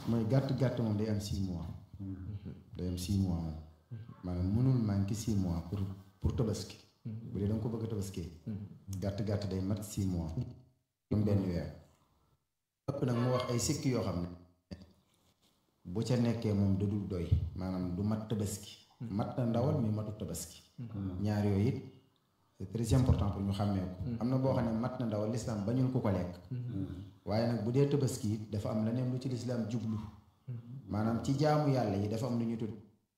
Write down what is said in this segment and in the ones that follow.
mooy gàtt gàtt moom day am six mois day am six mois moom maanaam mënul manqué six mois pour pour tabaski bu dee da nga ko bëgg a tabaskee gàtt gàtt day mat six mois comme benn weer ëpp nag mu wax ay sikki yoo xam ne bu ca nekkee moom da dul doy maanaam du mat tabaski mat na ndawal mais matut tabaski ñaar yooyu it c'est très important pour ñu xàmmee ko am na boo xam ne mat na ndawal lislaam bañul ko ko lekk waaye nag bu dee tabaski it dafa am leneen lu ci lislaam jublu maanaam ci jaamu yàlla yi dafa am lu ñu tudd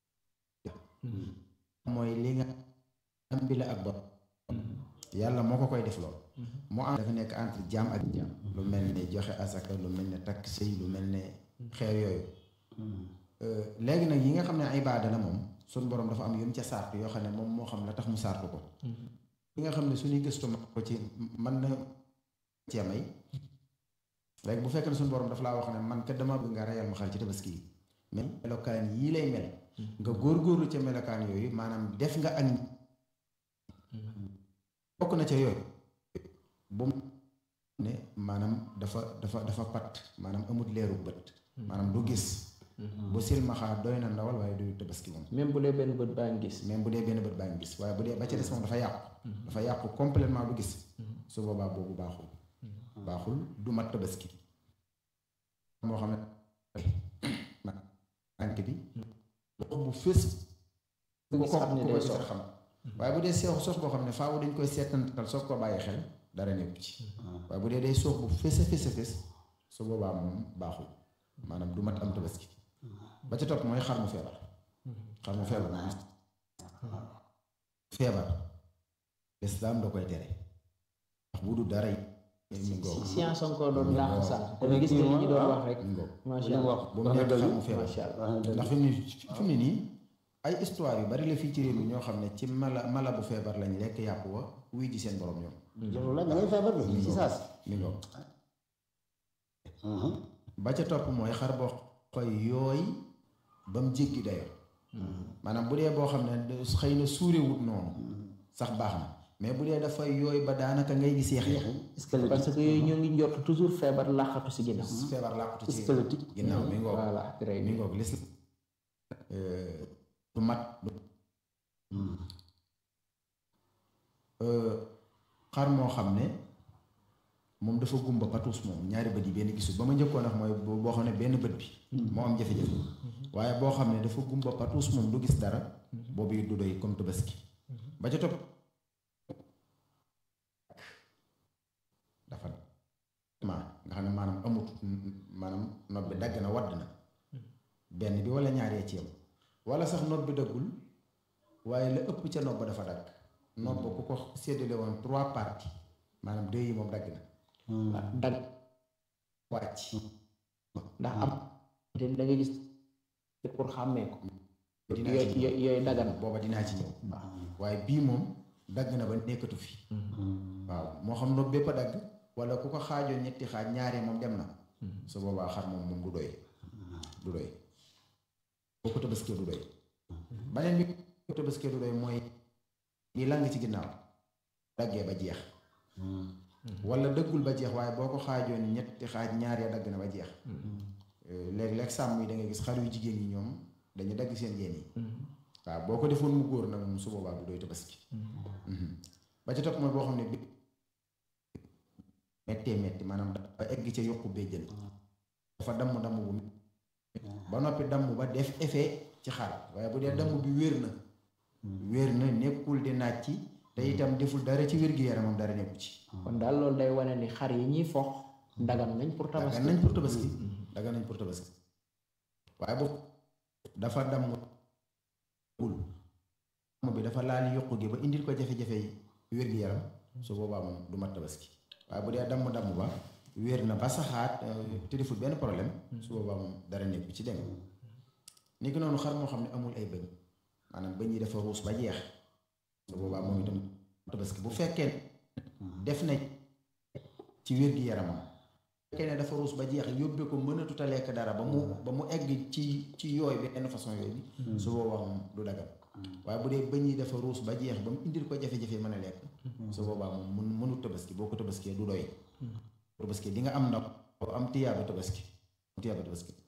mooy li nga am bi la ak bopp yàlla moo ko koy def lool mu am dafa nekk entre jaam ak jaam lu mel ne joxe asaka lu mel ne takk sëy lu mel ne xeer yooyu léegi nag yi nga xam ne ibaada la moom suñ borom dafa am yum ca sart yoo xam ne moom moo xam la tax mu sartu ko li nga xam ne suñuy gëstu ma ko ci man na cee may léegi bu fekkee ne suñu borom dafa laa wax ne man kat dama bëgg nga reyal ma xar ci tabaski yi mais melokaan yii lay mel nga góorgóorlu ca melokaan yooyu maanaam def nga ak bokk na ca yooyu bu mu ne maanaam dafa dafa dafa pat maanaam amut leeru bët maanaam du gis bu silmaxaa doy na ndawal waaye du tabaski moom même bu dee benn bët baa ngi gis même bu dee benn bët baa ngi gis waaye bu dee ba ca des moom dafa yàqu dafa yàqu complètement du gis su boobaa boobu baaxul baaxul du mat tabaski moo xam ne tànk bi wax bu fés bu ko gis xam ne ko day koy sox xam waaye bu dee seexu sos boo xam ne faaw dañ koy seetantal soog koo bàyyi xel dara nekku ci waaye bu dee day soog bu fés a fés a fés su boobaa moom baaxul maanaam du mat am tabaski ba ca topp mooy xar mu feebar xar mu feebar moom feebar lislaam da koy tere ndax bu du dara yi mi ngoog science encore doon laax sax Kon dama gis kii nga li moom, ñu doon ah. wax rek mi ngoog macha li mu allah wax bu mu wax na nekk dëgg xar mu feebar macha allah wax na dëgg ndax fi mu ne fi mu ne nii ay histoire yu bari la fii ci réew mi ñoo xam ne ci mala mala bu feebar lañ lekk yàpp wa wuy ji seen borom ñoom loolu la da ngay feebar de ci saas mi ngoog ba ca topp mooy xar boo koy yooy ba mu jéggi dayo maanaam bu dee boo xam ne de- xëy na suurewut noonu sax baax na mais bu dee dafay yooy ba daanaka ngay gis yeex yeex squelettique parce que yooyu ñoo ngi njort toujours feebar làqatu si ginnaaw feebar làqutu ci squelettique ginnaaw mi ngoog voilà très mi bien ngoog lis du mat du xar moo xam ne moom dafa gumba patuus moom ñaari bët yi benn gisul ba ma njëkkoon wax mooy boo boo xam ne benn bët bi moo am jafe-jafe waaye boo xam ne dafa gumba patuus moom du gis dara boobu it du doy comme tabaski ba ca topp dafa ma nga xam ne maanaam amut maanaam nopp bi dagg na wadd na benn bi wala ñaaree ci yam wala sax nopp bi daggul waaye la ëpp ca nopp ba dafa dagg nopp ku ko séddale woon trois parties maanaam deux yi moom dagg na dag wàcc ndax am te da nga gis pour xàmmee ko dinaa ci yooyu ñëw yooyu dagan booba dinaa ci ñëw waaye bii moom dagg na ba nekkatu fi waaw moo xam nopp bépp a dagg wala ku ko xaajoon ñetti xaaj ñaaree moom dem na su boobaa xar moom moom du doy du doy boo ko tabaskee du doy baneen bi ko tabaskee du doy mooy li lang ci ginnaaw daggee ba jeex wala dëggul ba jeex waaye boo ko xaajoon ñetti xaaj ñaar ya dagg na ba jeex léeg-léeg sàmm yi da ngay gis xar yu jigéen ñi ñoom dañu dagg seen yéen yi waaw boo ko defoon mu góor nag moom su boobaa du doy tabaski ba ca topp mooy boo xam ne bi mettee metti maanaam dafa egg ca yokku béjjën dafa damm damm bu ba noppi damm ba def effet ci xar waaye bu dee damm bi wér na wér na nekkul di naaj ci te itam deful dara ci wér-gi-yaramam dara nekku ci kon daal loolu day wane ni xar yi ñuy fox dagan nañ pour dagan tabaski nañ pour tabaski dagan nañ pour tabaski waaye boobu dafa damm bul damm bi dafa laal yokku gi ba indil ko jafe-jafe yi wér-gi-yaram su boobaa moom du mat tabaski waaye bu dee damm-damm ba wér na ba saxaat te deful benn problème su boobaa moom dara nekku ci dégg ni ki noonu xar moo xam ne amul ay bëñ maanaam bëñ yi dafa ruus ba jeex su boobaa moom itam tabaski bu fekkee def na ci wér-gi-yaramam bu fekkee ne dafa ruus ba jeex yóbbee ko mënatut a lekk dara ba mu ba mu egg ci ci yooy bi benn façon yooyu bi su boobaa moom du dagal waaye bu dee bëñ yi dafa ruus ba jeex ba mu indil ko jafe-jafe mën a lekk su boobaa moom mun mënut tabaski boo ko tabaskee du doy tabaski di nga am ndaw am tiyaaba tabaski am tiyaaba tabaski